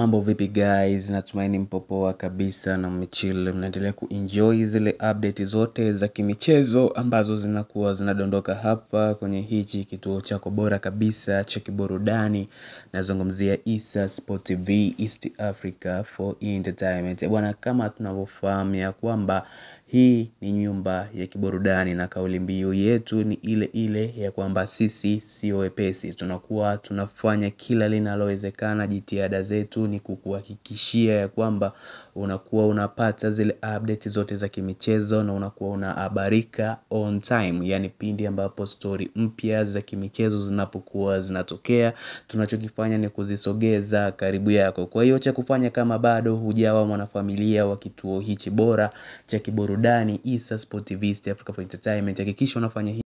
Mambo vipi guys, natumaini mpo poa kabisa na mmechill, mnaendelea kuenjoy zile update zote za kimichezo ambazo zinakuwa zinadondoka hapa kwenye hichi kituo chako bora kabisa cha kiburudani nazungumzia Issa Sport TV East Africa for Entertainment. Bwana kama tunavyofahamu ya kwamba hii ni nyumba ya kiburudani na kauli mbiu yetu ni ile ile ya kwamba sisi sio wepesi. Tunakuwa tunafanya kila linalowezekana jitihada zetu ni kukuhakikishia ya kwamba unakuwa unapata zile update zote za kimichezo na unakuwa unahabarika on time. Yani pindi ambapo story mpya za kimichezo zinapokuwa zinatokea tunachokifanya ni kuzisogeza karibu yako. Kwa hiyo cha kufanya kama bado hujawa mwanafamilia wa kituo hichi bora cha kiburudani Issa Sport TV East Africa for Entertainment hakikisha unafanya